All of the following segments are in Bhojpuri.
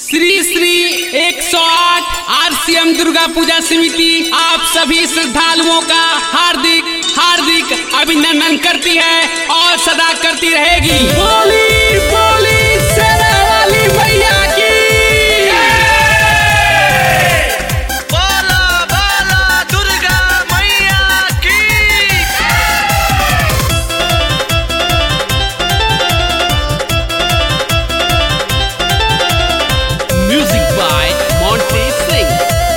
श्री श्री 108 आरसीएम दुर्गा पूजा समिति आप सभी श्रद्धालुओं का हार्दिक हार्दिक अभिनंदन करती है और सदा करती रहेगी बोली बोली शेरा वाली मैया की बोला बोला दुर्गा मैया की म्यूजिक बाय मोंटे सिंह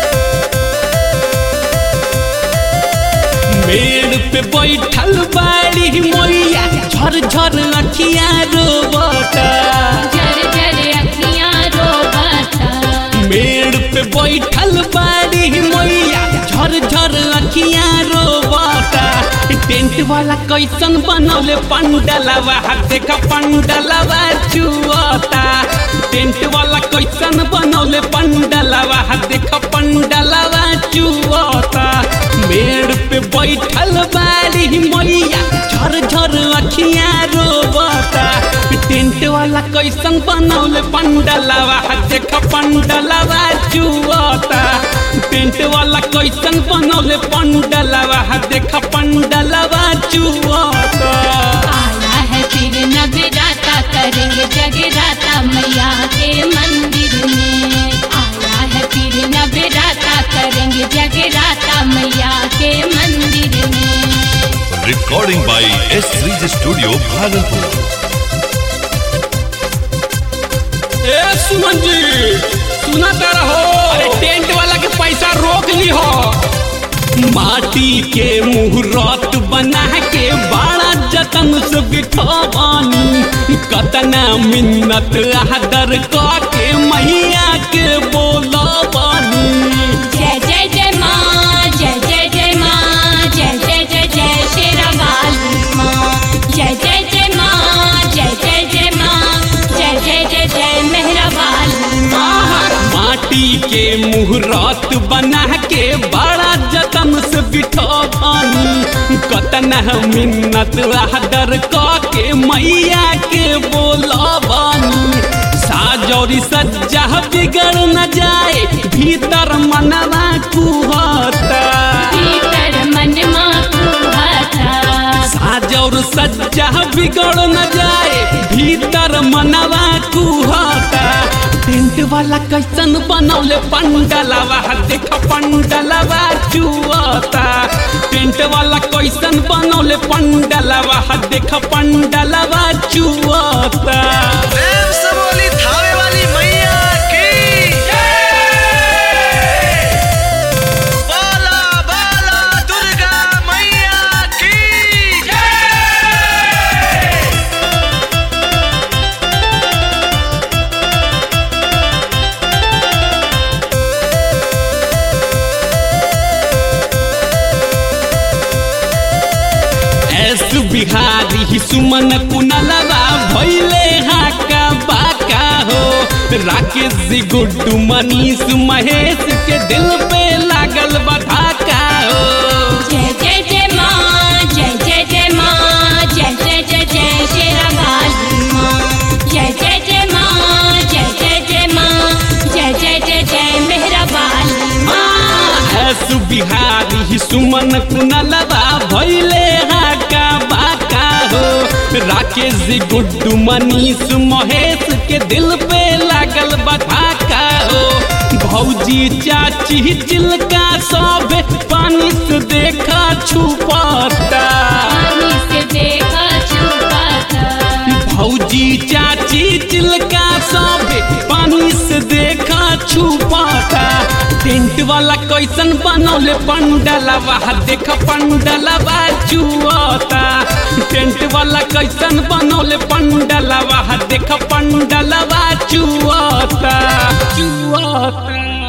मेड़ पे बैठल बाड़ी मैया झर झर अखिया रोबता जर जर अखियाँ रोबता मेड़ पे बैठल बाड़ी मैया झर झर अखिया रोबता टेंट वाला कैसन बनौले पंडलवा देख पंडलवा चुअता टेंट वाला कैसन बनौले पंडलवा देख पंडलवा चुअता मेड़ पे बैठल बाड़ी मैया झर झर अखिया रोबता टेंट वाला कैसन बनौले पंडलवा देख पंडलवा चुअता टेंट वाला कैसन बनौले पंडलवा देख पंडलवा चुअता आया है फिर नगराता करेंगे जगराता मैया के मंदिर में आया है फिर नगराता करेंगे जगराता मैया के मंदिर में recording by S3 Studio Bhagalpur. ए सुमन जी सुनाता रहो अरे टेंट वाला के पैसा रोक ली हो माटी के मुहूर्त बना के बड़ा जतन से बिठवानी कतना मिन्नत आदर के मैया के बोलवानी जय जय जय माँ जय जय जय माँ जय जय जय जय शेरा वाली माँ जय जय जय माँ जय जय जय माँ जय जय जय जय मेहरा वाली माँ माटी के मुहूर्त बना के बड़ा जतन से बिठवानी कतना मिन्नत आदर के मैया के बोलवानी साजौरी सज्जा बिगड़ न जाए भीतर मनवा कुहता भीतर मन माँ कुहाता साजौर सज्जा बिगड़ न जाए भीतर मनवा कुहता टेंट वाला कैसन बनौले पंडलवा देख पंडलवा चुअता टेंट वाला कैसन बनौले पंडलवा देख पंडलवा चुअता प्रेम से बोली थावे वाली मैया की बोला बोला दुर्गा मैया की एस बिहारी सुमन कुनलवा भैले हाका बाका हो राकेश जी गुड्डू मनीष महेश के दिल पे लागल बधाका हो जय जय जय माँ जय जय जय माँ जय जय जय जय शेरा वाली माँ जय जय जय माँ जय जय जय माँ जय जय जय जय मेहरा वाली माँ एस बिहारी सुमन कुनलवा भैले हाका बाका हो राकेश जी गुड्डू मनीष महेश के दिल पे लागल बधाका हो भौजी चाची चिलका सब पानी से देखा छुपाता पानी से देखा छुपाता भौजी चाची चिलका सब पानी से देखा छुपाता टेंट वाला कैसन बनौले पंडलवा देख पंडलवा चुअता टेंट वाला कैसन बनौले पंडलवा देख पंडलवा चुअता चुअता